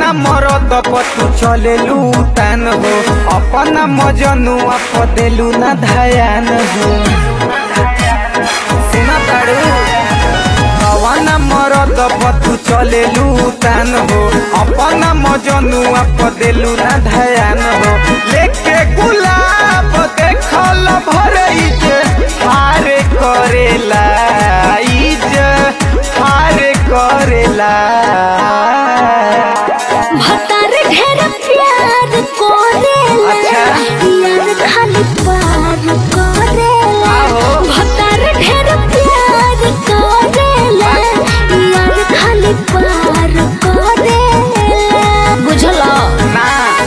अपना मरद पतू चलेलू तान हो अपना मजनुआ पदेलू ना धयान हो सुना तारू कवना मरद पतू चलेलू तान हो अपना मजनुआ पदेलू ना धयान हो लेके गुलाब देखल भरई जे हारे करेला इज हारे करेला भतार ढेर प्यार करेला अच्छा। यार खाली पार करेला आहो। भतार ढेर प्यार करेला यार खाली पार करेला बुझलो ना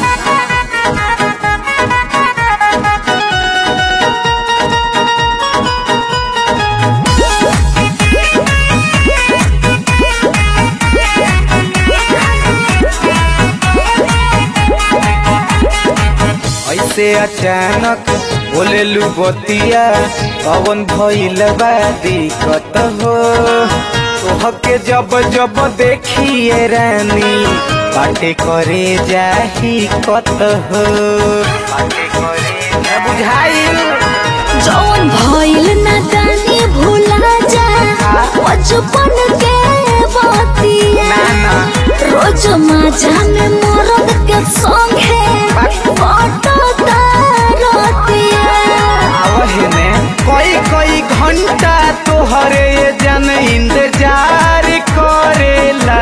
ऐसे अचानक बोलेलू बतिया कवन भइल बा दिक्कत हो तोहके जब जब देखिए रानी बाटे करे जाही कत हो बाटे करे जा बुझाइल जौन भइल ना जानी भूला जा बचपन के बतिया ना ना रोज माझा में मरद के संगे फोटो तारतिया आवहने कई कई घंटा तोहरे ये जन इंतजार करेला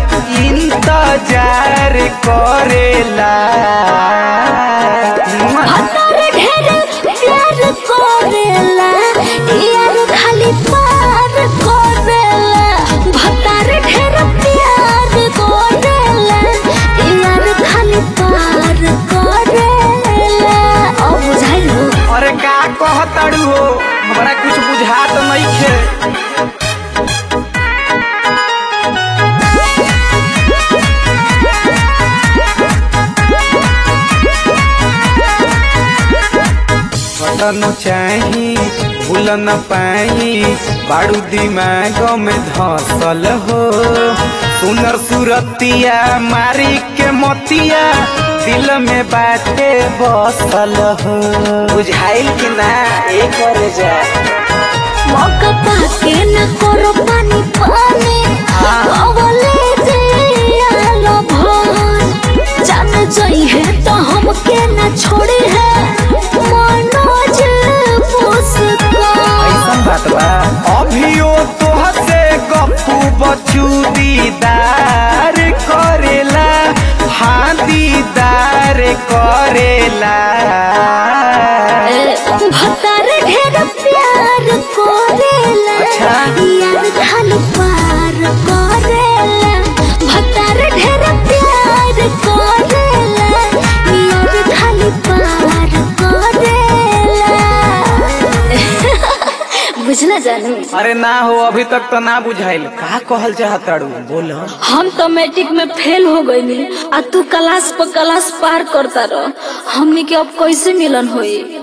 इंतजार करेला भतार ढेर प्यार करेला यार खाली पार करेला भतार ढेर प्यार करेला यार खाली पार करेला अब बुझाइल हो अरे का कहतड़ू हो हमरा कुछ बुझात नइखे बटन चाही भूल न पाई बाड़ू दिमाग में धसल हो सुनर सुरतिया मारी के मोतिया दिल में बाटे बसल हो बुझाइल कि ना एक करे जा मौका पाके न करो पानी पानी अवले जियालो भन जान जाई है तो हमके न छोड़ी है मनोज मुस्कान ऐसन बात बा अभियो तोह से गप्पू बचू दीदार करेला हाँ दीदार करेला भतार ढेर प्यार करेला अच्छा। यार खाली पार करेला भतार ढेर प्यार करेला यार खाली पार करेला बुझना जानू अरे ना हो अभी तक तो ना बुझाइल का कहल चाहताड़ू बोल हम तो मैट्रिक में फेल हो गई आ तू क्लास पर क्लास पार करता रह हमनी के अब कैसे मिलन होई